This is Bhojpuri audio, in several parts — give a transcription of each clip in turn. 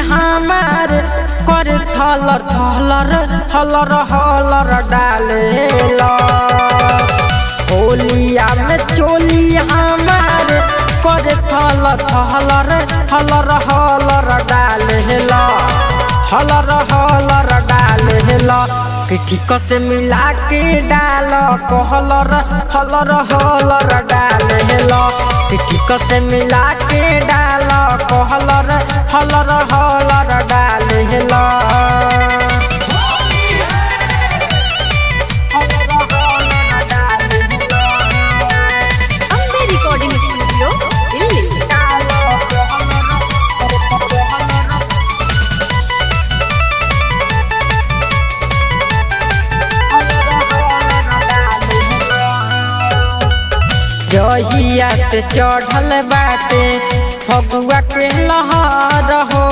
हमार कर थलर थलर थलर हलर डालेला होलिया में चोली हमार कर थल थलर थलर हलर डालेला हलर हलर डालेला कि ठीक से मिला के डाल कहलर हलर हलर डालेला कि ठीक से मिला के डाल कहलर हलर हलर डालेला ಅಂಬೆ ರೆಕಾರ್ಡಿಂಗ್ ಸ್ಟುಡಿಯೋ ಇಲ್ಲಿ जहिया से चढ़ल बाटे फगुआ के लहर हो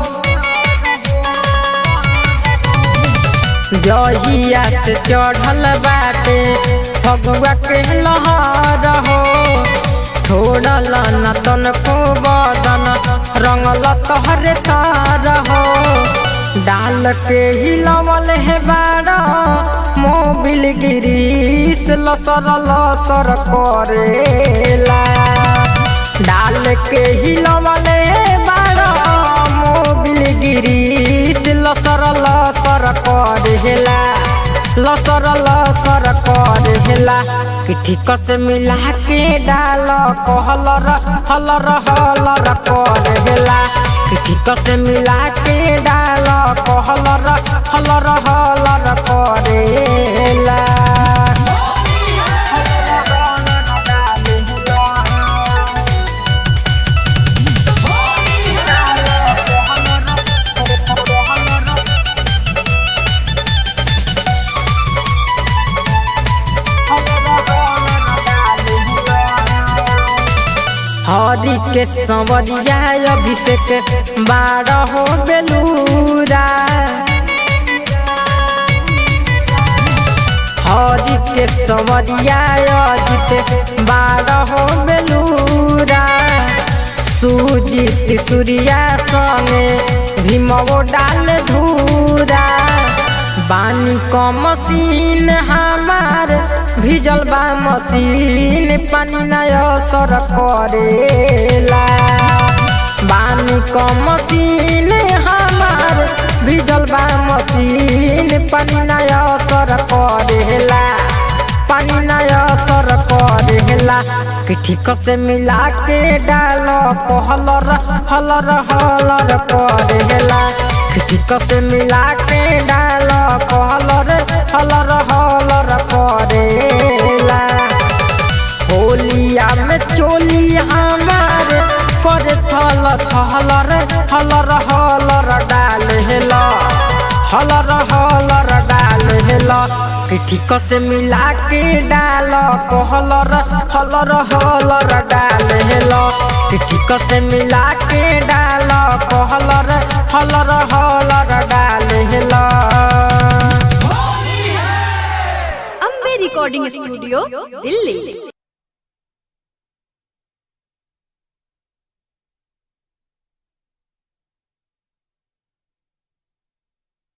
जहिया से चढ़ल बाटे फगुआ के लहर हो छोड़ल न तन को बदन रंगल तहरे तार हो डाल के हिलवल है बाड़ा मोबिल गिरीस लसर लसर करेला डाल के हिलवल है बाड़ा मोबिल गिरीस लसर लसर करेला लसर लसर करेला कि ठीक से मिला के डाल कहलर हलर हलर करेला कि ठीक से मिला के डाल कहलर हलर हलर करेला हरि के संवरिया अभिषेक बारह बेलूरा हरि के संवरिया अजित बारह बेलूरा सुजित सूर्या संगे भीमो डाल धूरा बानी क मशीन हमार भिजल बा मशीन पानी नय सर करेला बानी क मशीन हमार भिजल बा मशीन पानी नय सर करेला पानी नय सर करेला कि ठीक से मिला के डाल कहलर हलर हलर करेला कि ठीक से मिला के डाल कहलर हलर हलर करेला होलिया में चोली हमार कर थल थलर हलर हलर डालेला हलर हलर डालेला कि ठीक से मिला के डाल कहलर हलर हलर डालेला कि ठीक से मिला के डाल कहलर हलर हलर डालेला ಅಂಬೆ ರೆಕಾರ್ಡಿಂಗ್ ಸ್ಟುಡಿಯೋ ಇಲ್ಲಿ